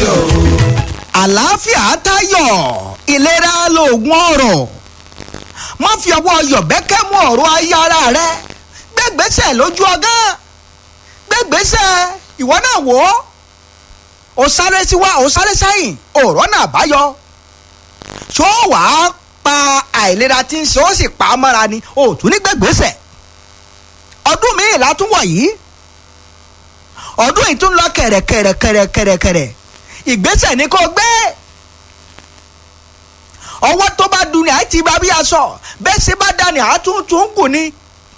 o. àlàáfíà tayọ ìlera lóògùn ọrọ̀ má fi ọwọ́ yọ̀bẹ́kẹ́ mú ọ̀rọ̀ ayé ara rẹ gbẹ́gbẹ́sẹ̀ lójú ọgán gbẹ́gbẹ́sẹ̀ ìwọ náà wò ó ó sáré síwá ó sáré sẹ́yìn ọ̀rọ̀ náà báyọ ṣó wàá pa àìlera tí ń ṣe ó sì pa á mọ́ra ni ó tún ní gbẹ́gbẹ́sẹ̀ ọdún míì látúwọ̀ yìí ọdún yìí tún lọ kẹ̀rẹ̀kẹ̀rẹ̀kẹ̀rẹ̀kẹ̀rẹ̀ ìgbésẹ̀ ni kò gbé ọwọ́ tó bá dun ni àti bá bí aṣọ bẹ́ẹ̀ ṣe bá dání àtúntún kù ni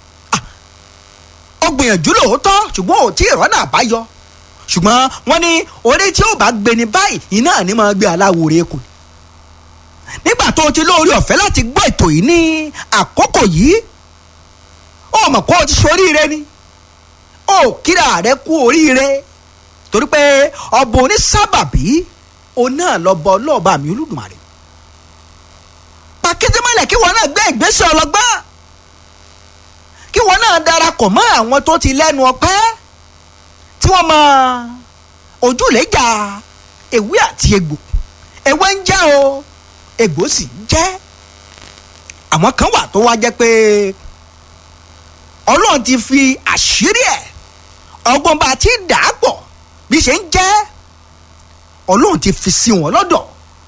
ó gbìyànjú lóòótọ́ ṣùgbọ́n ò tí ì rọ́nà àbáyọ ṣùgbọ́n wọ́n ní orí tí ó bá gbé ni báyìí iná ni máa gbé aláwòrán kù nígbà tó o ti lóore ọ̀fẹ́ láti gbọ́ ètò yìí ní àkókò yìí ó mọ̀ kó o ti ṣoríire ni ó kíra rẹ kú oríire torí pé ọba onísábàbí òun náà lọ bọ ọlọ́ọ̀bá mi olódùmarè pàkíndé mọ́lẹ̀ kí wọn náà gbé ìgbésẹ̀ ọlọ́gbọ́n kí wọn náà darapọ̀ mọ́ àwọn tó ti lẹ́nu ọpẹ́ tí wọ́n mọ ojúlẹ̀jà ewé àti egbò ewé ń jẹ́ o egbò sì ń jẹ́ àwọn kan wà tó wá jẹ́ pé ọlọ́run ti fi àṣírí ẹ̀ ọgbọ́n bá ti dà á pọ̀ bí ṣe ń jẹ́ ọlọ́run ti fi sí wọn lọ́dọ̀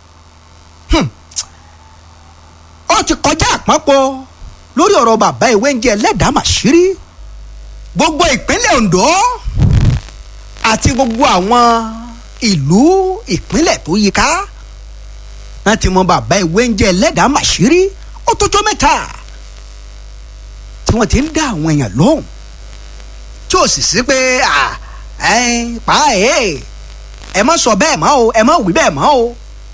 ó ti kọjá àpapọ̀ lórí ọ̀rọ̀ bàbá ìwé ń jẹ́ ẹlẹ́dàá màṣírí gbogbo ìpínlẹ̀ Ondo àti gbogbo àwọn ìlú ìpínlẹ̀ tó yíká wọ́n ti mọ bàbá ìwé ń jẹ́ ẹlẹ́dàá màṣírí ó tó tó mẹ́ta tí wọ́n ti ń dá àwọn èèyàn lóhùn tí ò sì sí pé pa ẹ̀ ẹ má sọ bẹ́ẹ̀ mọ́ o ẹ má wí bẹ́ẹ̀ mọ́ o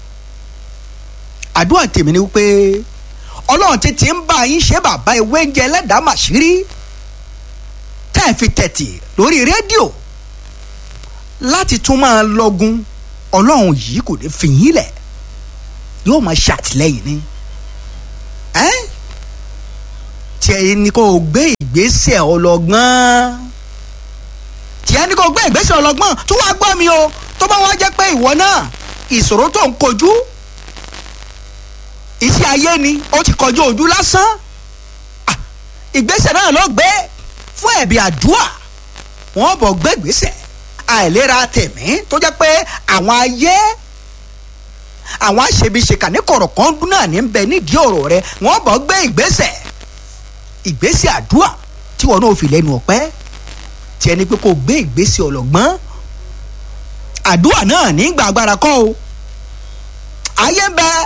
àdúrà tèmi ni wípé ọlọ́run ti ti ń bá yín ṣe bàbá ìwé ń jẹ ẹlẹ́dàá màṣírí tẹ́ ẹ fi tẹ̀tì lórí rédíò láti tún máa lọ́gun ọlọ́run yìí kò ní fi yín lẹ̀ yóò máa ṣàtìlẹ́yìn ni tí ẹ ní kó o gbé ìgbésẹ̀ ọlọ́gbọ́n tí ẹ ní kó o gbé ìgbésẹ̀ ọlọ́gbọ́n tó wá gbọ́ mi o tó bá wá jẹ́ pé ìwọ náà ìṣòro tó ń kojú iṣẹ́ ayé ni ó ti kọjú ojú lásán ìgbésẹ̀ náà ló gbé fún ẹ̀bí àdúà wọ́n bọ̀ gbé ìgbésẹ̀ àìlera tẹ̀mí tó jẹ́ pé àwọn ayé àwọn àṣebiṣeka ní kọ̀rọ̀kan dún náà ní bẹ nídìí ọ̀rọ̀ rẹ wọ́n bọ̀ gbé ìgbésẹ̀ ìgbésẹ̀ àdúà tí wọn náà fi lẹ́nu ọ̀pẹ́ tí ẹni pé kò gbé ìgbésẹ̀ ọlọ́gbọ́n àdúà náà ní gbàgbára kọ́ o ayé ń bẹ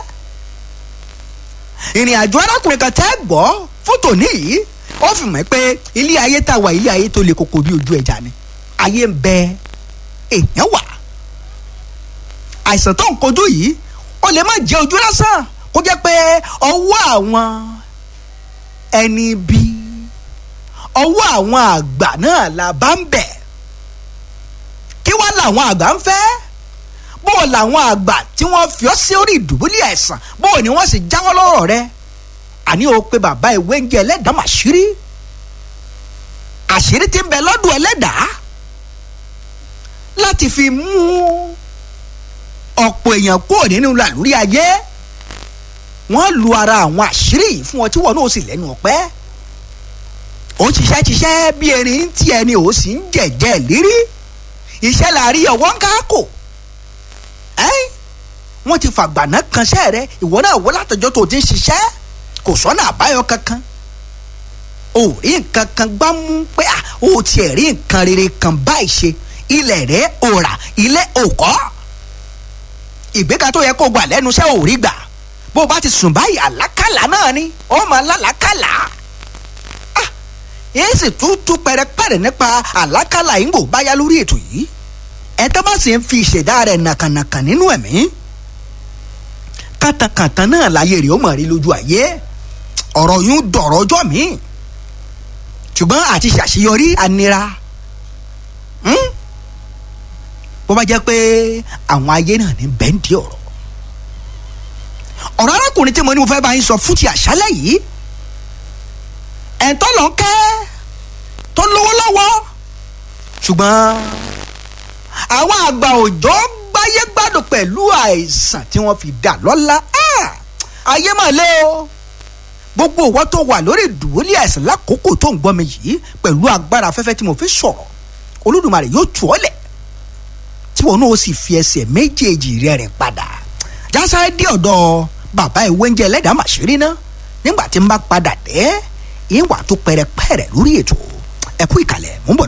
ìrìn àjò arákùnrin kan tẹ́ gbọ́ fótò níyì ó fi mọ̀ pé ilé ayé tá a wà ilé ayé tó le koko bí ojú ẹja ni ayé ń bẹ èèyàn wà àìsàn tó ń kojú yìí ó lè má jẹ́ ojú lásán kó jẹ́ pé ọwọ́ àwọn ẹni bí ọwọ́ àwọn àgbà náà la bá ń bẹ̀ kí wá làwọn àgbà ń fẹ́ bó o làwọn àgbà tí wọ́n fi ọ́ sí orí ìdùbúlẹ̀ àìsàn bó o ní wọ́n sì jáwọ́ lọ́rọ̀ rẹ àní o pé bàbá ìwé ń jẹ ẹlẹ́dàá màṣírí àṣírí tí ń bẹ lọ́dún ẹlẹ́dàá láti fi mú ọ̀pọ̀ èèyàn kúrò nínú làlúrí ayé wọ́n lu ara àwọn àṣírí yìí fún ọ tí wọn náà sì lẹ́nu ọ̀pẹ́ ó ń ṣiṣẹ́ ṣiṣẹ́ bí erin tí ẹni ò sì ń jẹ̀jẹ̀ lérí iṣẹ́ làárí ọwọ́ ń ká kò wọ́n ti fàgbàná kanṣẹ́ rẹ ìwọ náà wọ́n látọjọ́ tó ti ń ṣiṣẹ́ kò sọ́nà àbáyọ kankan o rí nǹkan kan gbá mú pé à o tiẹ̀ rí nǹkan rere kan báyìí ṣe ilẹ̀ rẹ̀ ò rà ilé ò kọ́ ìgbéga tó yẹ kó gbà lẹ́nu iṣẹ́ ò rí gbà bó o bá ti sùn báyìí àlákàlà náà ni ó máa lálàákàlà ah èyí sì tún tún pẹrẹpẹrẹ nípa àlákàlà yìí ń bò báyá lórí ètò yìí ẹ tó bá sì ń fi ìṣẹ̀dá rẹ̀ nàkànàkàn nínú ẹ̀mí kàtàkàtà náà láyé rẹ̀ ó mọ̀ rí lójú ayé ọ̀rọ̀ yún dọ̀rọ̀ ọjọ́ mi ṣùgbọ́n àti ṣàṣeyọrí anira bó bá jẹ́ pé àwọn ayé náà ní bẹ́ńdì ọ̀rọ̀ ọ̀rọ̀ arákùnrin tí mo ní mo fẹ́ bá yín sọ fún ti àṣálẹ̀ yìí ẹ̀ńtọ́ lọ kẹ́ tó lówó lọ́wọ́ ṣùgbọ́n àwọn àgbà òjò gbáyé gbádùn àìsàn tí wọ́n fi dà lọ́lá ayé mà lé o gbogbo ìwọ tó wà lórí ìdùbúlẹ̀ àìsàn lákòókò tó ń gbọ́ mi yìí pẹ̀lú agbára afẹ́fẹ́ tí mo fi sọ̀rọ̀ olódùmarè yóò tù ọ́ lẹ̀ tí wọn náà sì fi ẹsẹ̀ méjèèjì rẹ̀ rìn padà jásáré dé ọ̀dọ̀ bàbá ìwé oúnjẹ ẹlẹ́dàá màṣírí ná nígbà tí n bá padà dé ìwà tó pẹrẹpẹrẹ lórí ètò ẹ̀kú ìkàlẹ̀ mò ń bọ̀